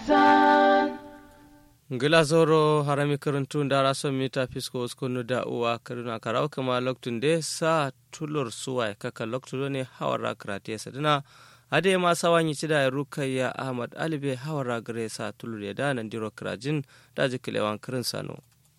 darasan ngila zoro harami karantu ndara son mita fisko uskunu da uwa karuna karawa kama loktun de sa tulur suwa kaka loktu ne hawara karate sadina ade ma sawanyi cida rukayya ahmad alibe hawara gare sa tulur ya da nan diro krajin da jikilewan kirin sano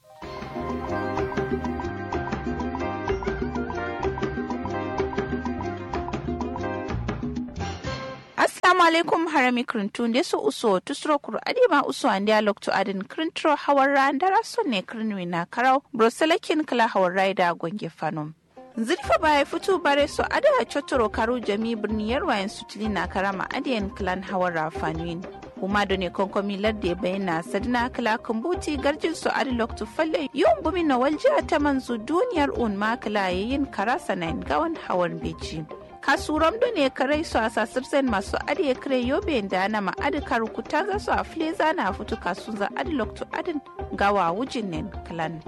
assalamu alaikum harami krintu nde so uso tusro kuru adima uso ande alokto adin krintro hawarra ndara sonne krinwi na karau broselakin kala hawarra da gonge fanom zirfa baya fito bare so ada chotoro karu jami birni yarwayen sutili na karama adiyan clan hawarra fanuin kuma da ne konkomi ladde bayyana sadina kala kambuti garjin su adi loktu falle yun bumi na waljiya ta manzu duniyar un makala yayin karasa na gawan hawan beji kasuram do ne karai su a sasirsen masu adiye kare yobe da na ma'adi karukuta za su a fleza na fito kasun za adi loktu adin gawa wujin nen clan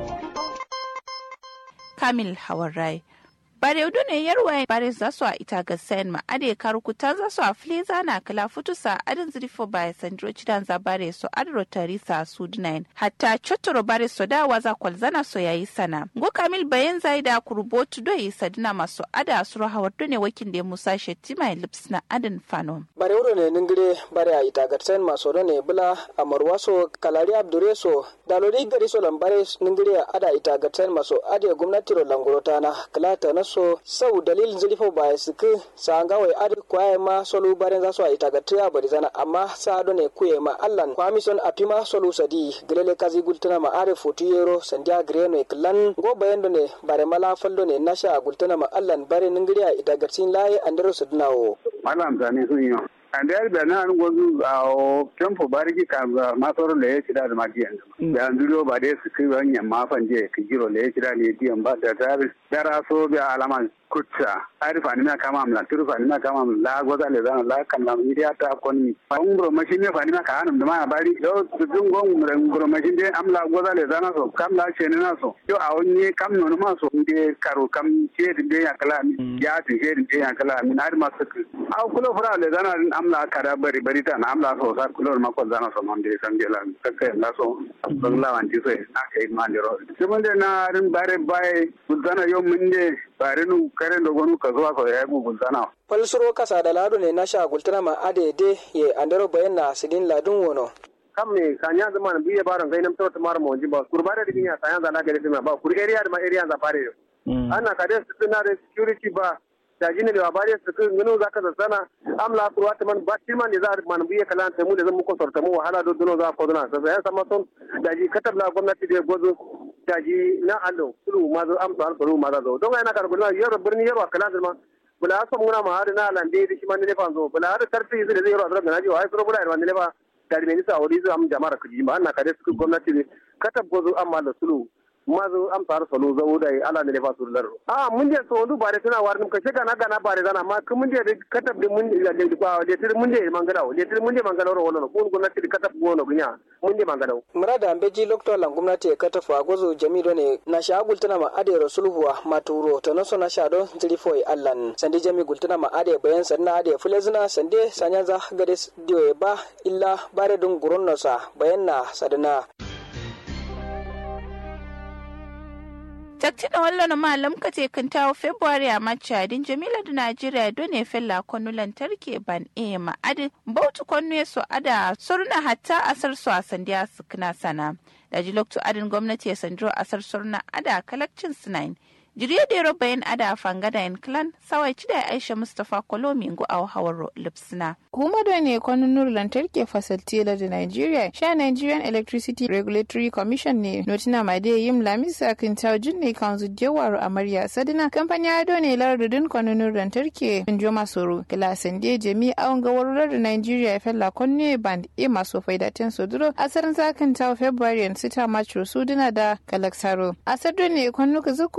kamil hawarai bare udu ne yarwa bare za su a ita ga sayan ma ade karukuta za su a fleza na kala futusa adin zirifo ba sandro cidan za bare so adro tarisa su dinain hatta chotoro bare so da waza kwalzana so yayi sana go kamil bayan zai da kurbotu do yi sadina masu ada suru hawar ne wakin da musa shetima lips na adin fanon bare wuro ne ningire bare a ita ga sayan masu ne bula amarwaso kalari abdureso dalori gari so lambare ningire ada ita ga sayan masu ade gwamnati ro langurota na kalata na so sau dalilin zilifo ba ya siki sa an gawai adi kwaye ma solu barin za su a ita gatiya bari zana amma sa do ne kuye ma allan kwamison a pima solu sadi gilele kazi gultuna ma are fotu yero sandiya greno e klan go bayan do ne bare mala fallo ne nasha gultuna ma allan bare ningiri a ita gatin laye andero su dunawo malam zane sun yi ande yar bana an gozu a o tempo bariki ka masoro le ci da ma diyan da an duro ba dai su kai wanya ma fanje ka giro le ci da ne diyan ba da tar dara so bi alaman kutsa arifa ni na kama amla turufa ni na kama la goza le zan la kan la mi ta kon mi fa ngro mashin ne fa ni na ka hanum da ma bari yo dun gon ngro mashin de amla goza le zan so kam la ce ne na so yo a wonni kam no ma so de karo kam ce de ya kala mi ya ti ce de ya kala mi na ma su a kulo fura le zan amla kada bari bari ta na amla so sa kulo ma ko zan so mon de san de la kakka na so ban la wan ti so na kai ma de ro de na rin bare bai gudana yo mun de bare nu karen da gonu ka zuwa ka yayi gugun sana falsuro kasa da lado ne na sha gultuna ma adede ye andero bayan na sidin ladun wono kam me kanya zama na biye baron kai nam tawta mar mo jiba kurbare da binya kanya za na gare ma ba kur area da ma area za fare ana ka da su na da security ba da jini da bare su kun gano zaka da sana amla kurwa ta man ba tilman ne za man biye kala ta mu da zan muku sorta mu wahala do duno za ko duna sai ya sama son da ji katabla gwamnati da gozo daji na allo kulu ma zo am to alko ma zo don ina kar gulma yaro birni yaro kala ma bula so muna ma har na lande di shi man ne fa zo bula har tarfi zai zai yaro azra na ji wai so bula ran ne ba dari ne sa wuri zo am jama'ar kuji ma na kare su gwamnati ne katab gozo amma da sulu ma zo am tar solo zo da ala ne fa su laro a mun je so ndu bare tana war ka shega na gana bare zana ma kun mun je katab de mun da de kwa de tir mun je mangala de tir mun je mangala ro wono kun gwamnati katab gono gunya mun je mangala murada ambeji lokto lan gwamnati ka tafi agozo jamido ne na sha gultuna ma ade rasulhuwa maturo to naso na sha don tilifo allan sande jami gultuna ma ade bayan sanna ade fulezina sande sanyanza gade dio ba illa bare dun guron nosa bayan na sadana takti da wallo malam ka te kan tawo february a machadin jamila da najeriya done fella kwanu lantarki ban e ma'adin bautu kwanu so ada surna hatta asar su a sandiya su kana sana da jiloktu adin gwamnati ya sandro asar surna ada kalakcin sinain jiriya da yaro bayan ada fangada in clan sawai ci da aisha mustapha kolomi ngu a hawar lipsina kuma da ne kwanunar lantarki fasalti da nigeria sha nigerian electricity regulatory commission ne notina ma da yim lamisa kan taujin ne kan zujewar amarya sadina kamfani ado ne lardudin kwanunar lantarki in joma soro gilasin da jami awon gawarar da nigeria fella kwanne band e masu faidatin soduro asarin zakan tawo february sita macho suduna da kalaksaro asar ne kwanuka zuku futushi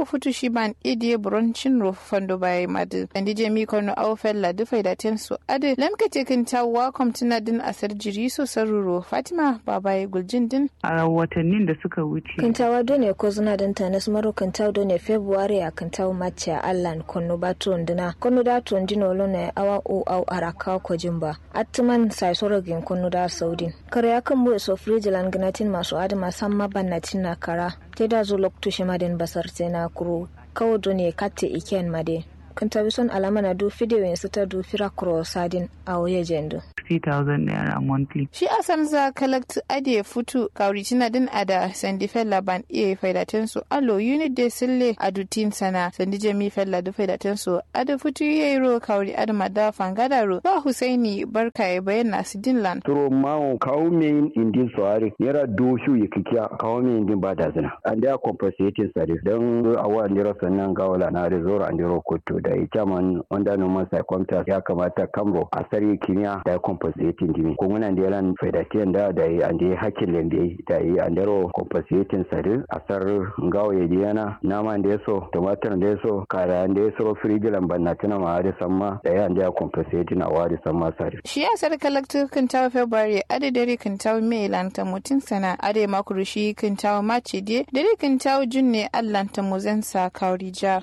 shi ban idie bronchin ro fando bai madu andi jemi kono au fella du faida ten su ade lamka te kin tawa komtina din asar jiri so saruro fatima babaye guljin din a watannin da suka wuce kintawa done ko zuna dan tanas maro kintawa done february a kintawa mace a allan kono batu ndina kono da to ndino lone awa o au araka ko jimba atman sai sorogin kono da saudin kare akan mu so frijilan ganatin masu adama samma bannatin na kara te da zo lokto shimadin basar na kuro kawo done katte iken made kan tabi son alama na du fidiyo yin sita du fira kuro sadin a waye jendo 60,000 naira monthly. Shi a samza kalakt ade futu kauri tina din ada sandi fella ban iya faidaten su alo unit de sille adutin sana sandi jami fella du faidaten su ada futu yero kauri adama da fangada ro ba Husaini barka ya bayyana su dinlan. Turo mawo kawo min indin soare nera do shu ya kikiya kawo min indin ba da zina. An da compensating sare don awa ndiro sannan gawala na da zoro an diro koto da ya chairman under normal circumstances ya kamata kamro a sari kimiyya da compensating dimi ko muna da yalan faidatiyan da da yi an da hakkin lembe da yi an daro compensating sare a sar gawo ya diyana nama da ya so tumatir da ya so kara da ya so firigilan banna tana ma da samma da ya an da compensating a wadi samma sare. Shi ya sar kalaktu kan tawo February ade dare kan tawo May lanta mutin sana ade makuru shi kan tawo March de dare kan tawo Junne Allah ta muzansa kaurija.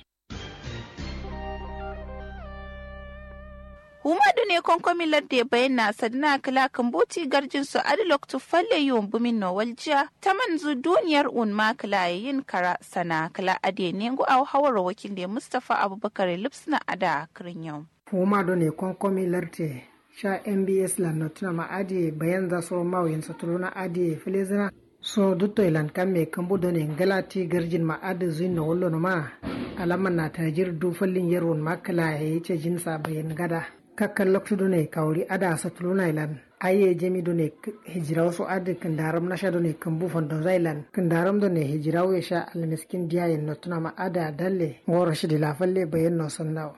Humadu ne konkomin ladde bayan na sadina kala kambuti garjin su adilok tu falle yiwon bumin no waljiya ta manzu duniyar un ma kala yin kara sana kala ade ne ngu au hawar wakil da Mustapha Abubakar Lipsna ada kirin yau. Humadu ne konkomin ladde sha MBS la notuna ma ade bayan za su mawayin satuluna ade filizina so dutto ilan kamme kambudo ne galati garjin ma ade zuin na wallo ma alaman na tajir du fallin yarwon makala ya yi ce jinsa bayan gada kakkan loktudo ne kawri ada satuluna ilan aye jemi do ne hijira wasu adi kandaram nasha do ne kambu fondo zailan kandaram do ne hijira we sha almiskin diya yin no tuna ma ada dalle ngoro shi la falle bayan no sannaw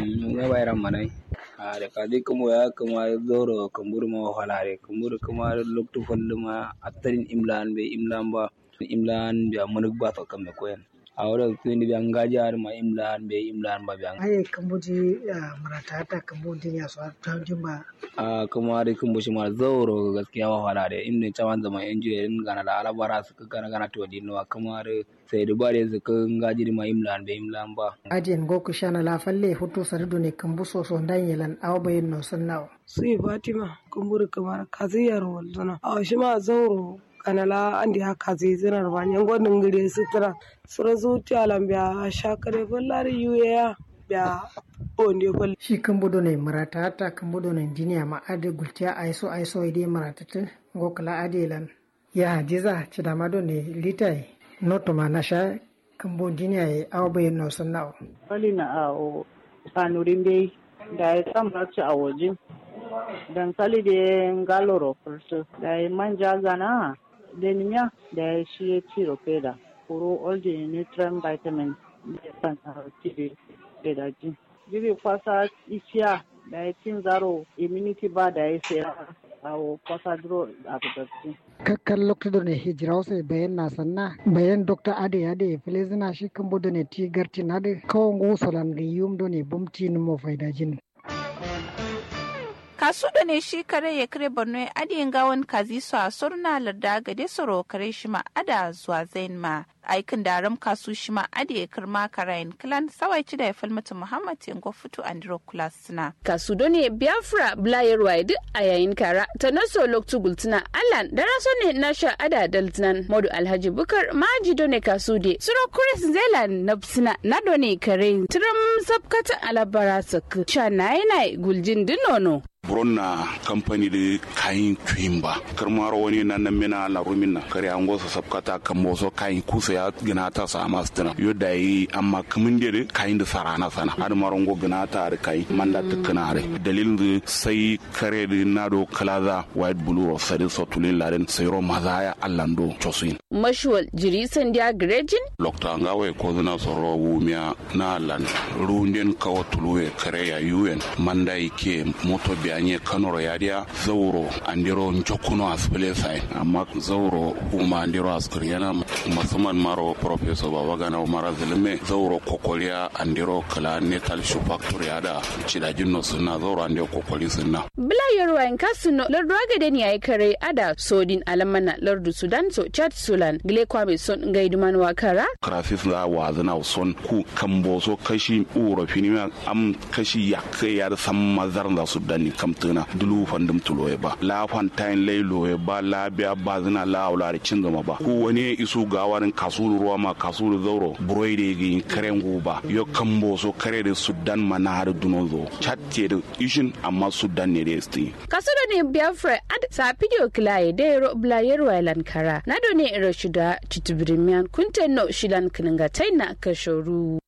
ne bayram manai a da kadi kuma ya kuma zoro kambur ma halare kambur kuma loktu fallu ma attarin imlan be imlan ba imlan bi amunuk ba to kamme koyen awara kuni bi angaji ar ma imlan be imlan ba biang aye kambuji marata ta kambudi ya so ta jumba a kuma da kun bushi ma zauro gaskiya wa hala da inda cawan zaman engineering gana da alabara su gana gana to dinno kuma da sai da bare su kan gaji ma imlan be imlan ba adiyan goku shana la falle hutu sardu ne kambu so so ndan yelan aw bayin no sannaw sai fatima kumburi kamar kaziyar walzana a shi ma zauro kanala andi haka zai zinar ba nyan gwadin gire sutura sura zuciya lambiya shakare ballari yuya ya onde bal shi kambudo ne marata ta kambudo ne diniya ma ade gultiya aiso aiso ide marata ta gokala ade lan ya hajiza cidamado ne litai noto ma nasha kambo diniya ya awa bayan no sannawo bali na a sanurin bai da ya samar ci a waje dankali da galoro fursu da ya manja gana denimia da shi ya ci rofeda kuro all the nutrient vitamin da san tiri da daji jiri kwasa isiya da ya cin zaro immunity ba da ya sai awo kwasa duro a bugatti kakkan lokacin ne hijira wasu bayan na sanna bayan dr ade ade filizina shi kan bodo ne ti garti na da kawon gusolan ga yum do ne bumti ni mo faidajin kasu da ne shi kare ya kare borno ya adiyin gawan kazi su a surna larda gade soro kare shi ma ada zuwa zain ma aikin daram kasu shi ma ade ya kirma karayin kilan sawai ci da ya falmata muhammad yango fito andro kulas suna. kasu da ne biafra blayarwa duk a yayin kara ta naso loktu gultuna allan da raso ne na sha ada daltinan modu alhaji bukar maji do ne kasu de suro kuris zelan na suna na do ne kare tiram sabkata alabara sak sha na yana guljin dinono. buronna kamfani da kayan tuyin ba karmar wani na nan mina la rumina kare an gosa sabkata kan boso kayan kusa ya gina ta sa masu tana yo da yi amma kamin da kayan da sarana sana har maron go gina ta da kai manda tukuna re dalilin da sai kare da na do kalaza white blue of sadin sotulin larin sai ro maza ya allando chosin mashuwal jiri sandiya grejin lokta ngawe ko zina soro wumia na lan runden kawo tuluwe kare ya yuen manda ike moto biya anye kanoro yadiya zauro andiro njokuno asbele sai amma zauro uma andiro askar yana musamman maro professor baba gana umara zilime zauro kokoliya andiro kala netal shoe factory ada cidajin no suna zauro ande kokoli sunna bla yorwa in kasuno lordo agade ni ay kare ada sodin alamana lordu sudan so chat sulan gile kwame son ngaiduman wakara krafis za wa zana son ku kambo so kashi uro fini am kashi yakke ya da sam mazar da su dani kamtuna dulu fandum tulo ba la fantain leilo ba la biya ba zana la aulari cin gama ba ko wani isu gawarin kasulu ruwa ma kasulu zauro buroi da yi karen ba yo kambo so kare da sudan mana har duno zo chatte da ishin amma sudan ne da esti kasudo ne biafra ad sa video kilaye da yaro blayero lankara na do ne iro shida chitubirimian kuntenno shilan kininga taina kashoru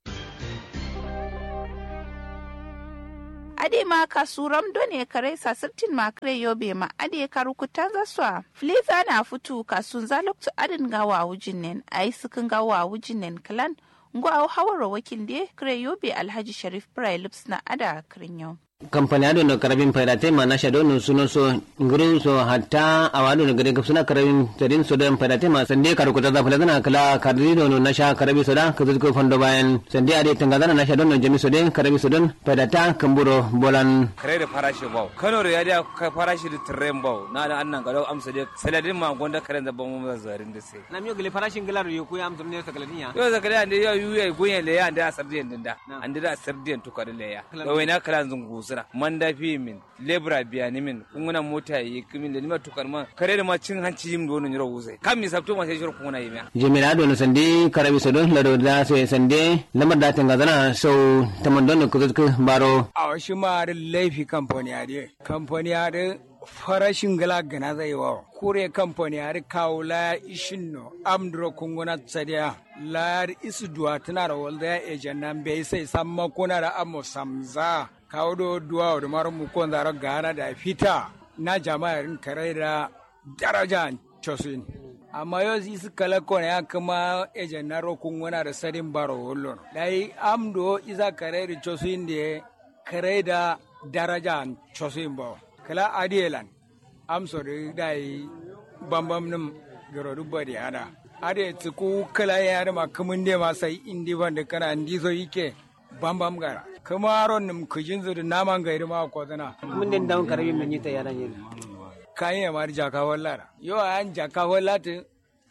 ade ma kasuram done kare sasirtin ma kare yobe ma ade karu kutan zaswa fliza na futu kasun zaluktu adin gawa wujin nen ayi sukin gawa wujin nen kalan ngo au hawara wakil de kare yobe alhaji sharif lips na ada kirin yau kampani ado no karabin paidate ma nasha do no suno so nguru so hatta awado no gade kapsuna karabin tadin so dan paidate ma sande karu ko tada fulana kala kardi no nasha karabi so da kazu ko fondo bayan sande ade tangazana nasha do no jami so den karabi so don paidata kamburo bolan kare da farashi bau kano da yadi ka farashi da tren bau na da annan gado amsa de saladin ma gonda karen da bamu da zarin da sai na miyo gele farashin gilar yo ku amsa ne sa galadinya yo za kale ande yo yuye gunye le ya ande asardiyan dinda ande da asardiyan to kare le ya da wai na kala zungu sira man dafi min lebra biya ni min kunguna mota yi kimin da nima tukar ma kare da ma cin hanci yim do no nyiro wuse kam mi sabto ma sai shiro kunguna yi miya jemira do no sande karabi so don lado da so sande lamar da tangazana so tamando no kuzu baro a shi ma da laifi kamfani ade kamfani ade farashin gala gana zai wa kure kamfani har kawo la ishin no amdro kunguna tsadiya la isu duwa tana da walda ya ejan nan bai sai samma kuna da amo samza kawo do duwa da mara mu kon zara gana da fita na jama'ar kare da daraja chosin amma yau isu kala kone ya kuma ejan na ro kunguna da sadin baro wollon dai amdo isa kare da chosin da kare da daraja chosin ba kala adielan am sori dai bambam nim garo dubba di hada ade tsiku kala ya da ma kumun de ma sai indi banda kana ndi so yike bambam gara kuma aron nim kujin zu naman gairi ma ko zana mun den dawon karabi men yita yana ne kayan ya mari jaka wallara yo an jaka wallata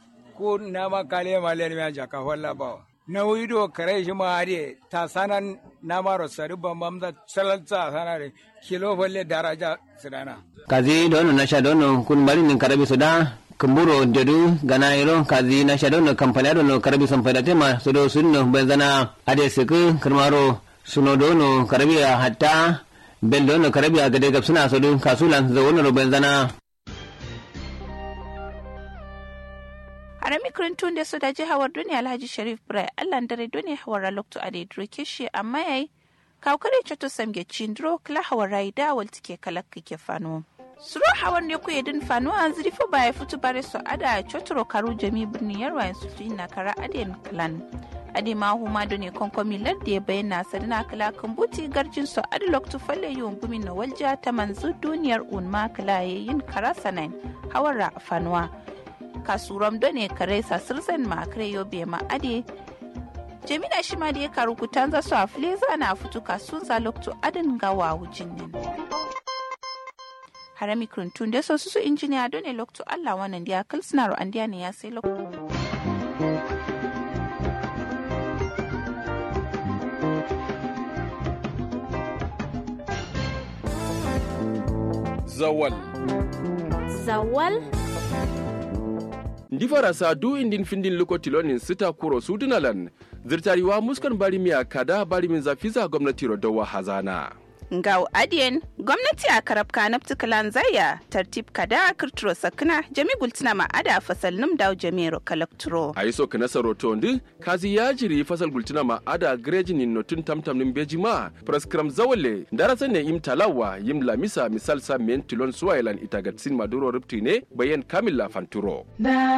ko nama kale ma le ma jaka walla ba na wido kare shi ma ade ta sanan na maro sari bambam da salalta sanare kilo falle daraja sidana kazi dono nasha dono kun bari nin karabi soda kumburo dedu gana iro kazi nasha dono kampani dono karabi sampeda tema sodo sunno benzana ade seku kirmaro suno dono karabi hatta bel dono karabi agade gab suna sodo kasulan zawono benzana harami kirintun da su da jihawar duniya alhaji sharif brai allan dare duniya hawar lokto a daidro kishi amma yayi kawkare choto samge chindro kla hawar rai da wal tike kalak ke fano suro hawar ne ku yedin fano an ziri fo baya futu bare so ada chotoro karu jami birni yarwa su fi na kara aden clan ade ma huma do ne konkomi ladde ya bayyana sadina kala kambuti garjin so ade lokto falle yun bumi na walja ta manzu duniyar unma kala yayin kara sanain hawara fanuwa kasuram do ne kare sa sirsen ma kare yobe ma ade jemina shi ma da ya karu kutanza su a fileza na fito kasun za lokto adin gawa wujin nan harami kirintun da sosu su injiniya don ne lokto allah wannan da ya kalsina an ne ya sai lokto zawal zawal ndi farasa du indin findin lokotilonin sita kuro sudunalan zirtariwa muskan bari miya kada bari min zafiza gwamnati rodowa hazana Ngau adiyen gwamnati a karabka na ptikalan zaya tartib kada kirturo sakina jami gultina ma ada fasal num daw jamiro kalakturo. a yi soka nasa roto ndi kazi ya jiri fasal gultina ma ada greji nin notun tamtam nin beji ma praskram zawale darasa ne im talawa yim lamisa misal sa men tilon suwailan itagatsin maduro ripti ne bayan kamila fanturo.